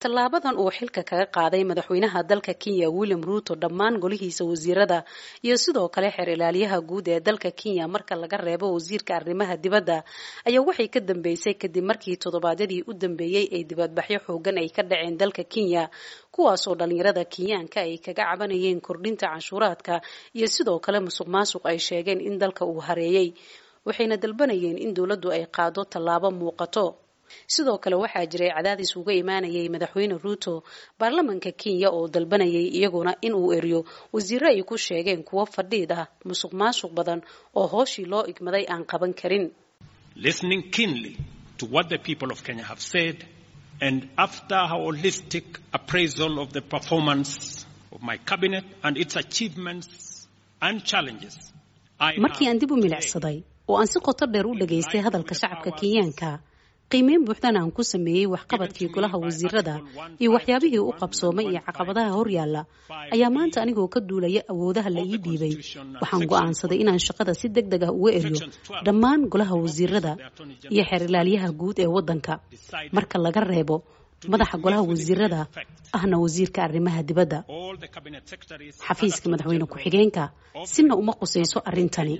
tallaabadan uu xilka kaga qaaday madaxweynaha dalka kenya william ruuto dhammaan golihiisa wasiirada iyo sidoo kale xeer ilaaliyaha guud ee dalka kenya marka laga reebo wasiirka arrimaha dibadda ayaa waxay ka dambeysay kadib markii toddobaadyadii u dambeeyey ay dibadbaxyo xoogan ay ka dhaceen dalka kenya kuwaasoo dhalinyarada kenyaanka ay kaga cabanayeen kordhinta canshuuraadka iyo sidoo kale musuq maasuq ay sheegeen in dalka uu hareeyey waxayna dalbanayeen in dowladdu ay qaado tallaabo muuqato sidoo kale waxaa jiray cadaadis uga imaanayay madaxweyne ruuto baarlamanka kenya oo dalbanayay iyaguna in uu eriyo wasiiro ay ku sheegeen kuwo fadhiid ah musuq maasuq badan oo hooshii loo igmaday aan qaban karin listening keenly to what the people of Kenya have said and after a holistic appraisal of the performance of my cabinet and its achievements and challenges markii aan dib u milicsaday oo aan si qoto dheer u dhageystay hadalka shacabka kenyaanka qiimeyn buuxdana aan ku sameeyey waxqabadkii golaha wasiirada iyo waxyaabihii u qabsoomay iyo caqabadaha horyaalla ayaa maanta anigoo ka duulaya awoodaha la ii dhiibay waxaan go'aansaday inaan shaqada si deg deg ah uga eriyo dhammaan golaha wasiirada iyo xeer ilaaliyaha guud ee waddanka marka laga reebo madaxa golaha wasiirada ahna wasiirka arrimaha dibadda xafiiska madaxweyne ku-xigeenka sina uma qusayso arrintani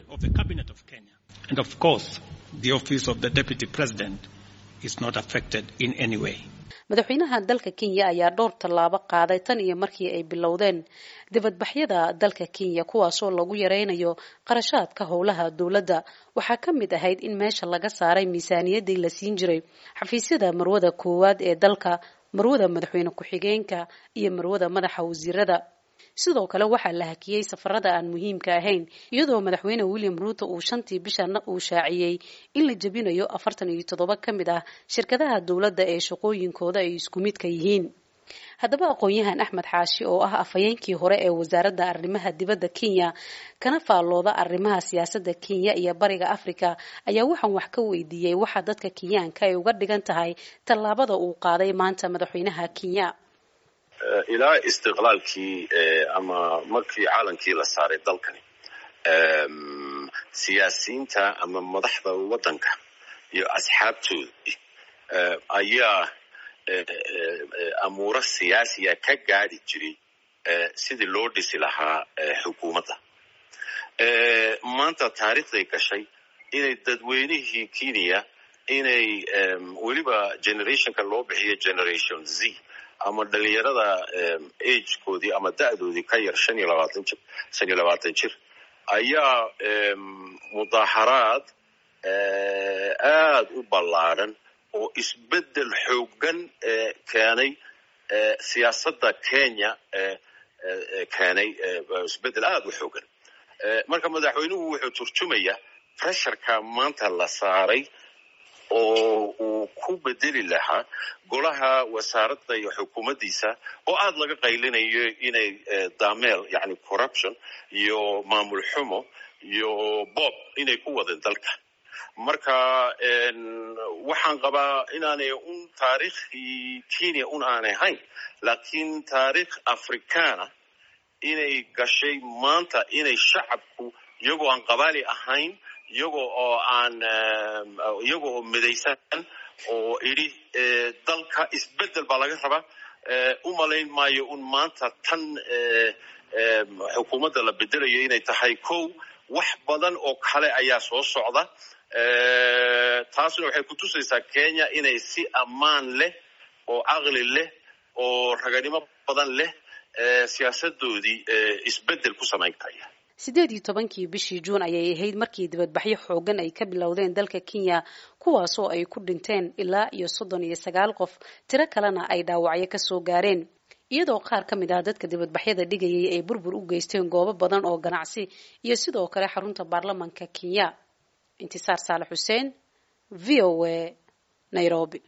madaxweynaha dalka kenya ayaa dhowr tallaabo qaaday tan iyo markii ay bilowdeen dibadbaxyada dalka kenya kuwaasoo lagu yaraynayo qarashaadka howlaha dowladda waxaa ka mid ahayd in meesha laga saaray miisaaniyaddii la siin jiray xafiisyada marwada koowaad ee dalka marwada madaxweyne ku-xigeenka iyo marwada madaxa wasiirada sidoo kale waxaa la hakiyey safarada aan muhiimka ahayn iyadoo madaxweyne william ruuto uu shantii bishana uu shaaciyey in la jebinayo afartan iyo toddoba ka mid ah shirkadaha dowladda ee shaqooyinkooda ay isku midka yihiin haddaba aqoon-yahan axmed xaashi oo ah afhayeenkii hore ee wasaaradda arrimaha dibadda kenya kana faallooda arrimaha siyaasadda kenya iyo bariga africa ayaa waxaan wax ka weydiiyey waxa dadka kenyaanka ay uga dhigan tahay tallaabada uu qaaday maanta madaxweynaha kenya ilaa istiqlaalkii ama markii caalankii la saaray dalkani siyaasiyiinta ama madaxda waddanka iyo asxaabtoodii ayaa amuuro siyaasiya ka gaadi jiray sidii loo dhisi lahaa xukuumadda maanta taariikhday gashay inay dadweynihii kenya inay weliba generationka loo bixiyo generation z ama dhalinyarada agekoodii ama da'doodii ka yar shan iyo labaatan jir shan iyo labaatan jir ayaa mudaaxaraad aad u ballaadhan oo isbeddel xooggan keenay siyaasadda kenya keenay isbeddel aad u xooggan marka madaxweynuhu wuxuu turjumaya pressureka maanta la saaray oo uu ku bedeli lahaa golaha wasaaradda iyo xukuumaddiisa oo aad laga qaylinayo inay daameel yani corruption iyo maamul xumo iyo bob inay ku wadeen dalka marka waxaan qabaa inaanay un taariikhii kenya un aanay hayn laakiin taariikh africana inay gashay maanta inay shacabku iyagoo aan qabaali ahayn iyagoo oo aan iyagoo oo midaysan oo idhi dalka isbeddel baa laga rabaa u malayn maayo un maanta tan xukuumadda la bedelayo inay tahay kow wax badan oo kale ayaa soo socda taasna waxay ku tusaysaa kenya inay si ammaan leh oo caqli leh oo raganimo badan leh siyaasadoodii isbeddel ku samayn karaya sideed iyo tobankii bishii juun ayay ahayd markii dibadbaxyo xoogan ay ka bilowdeen dalka kenya kuwaasoo ay ku dhinteen ilaa iyo soddon iyo sagaal qof tiro kalena ay dhaawacyo kasoo gaareen iyadoo qaar ka mid ah dadka dibadbaxyada dhigayay ay burbur u geysteen goobo badan oo ganacsi iyo sidoo kale xarunta baarlamanka kenya intisaar saalax xuseen v o a nairobi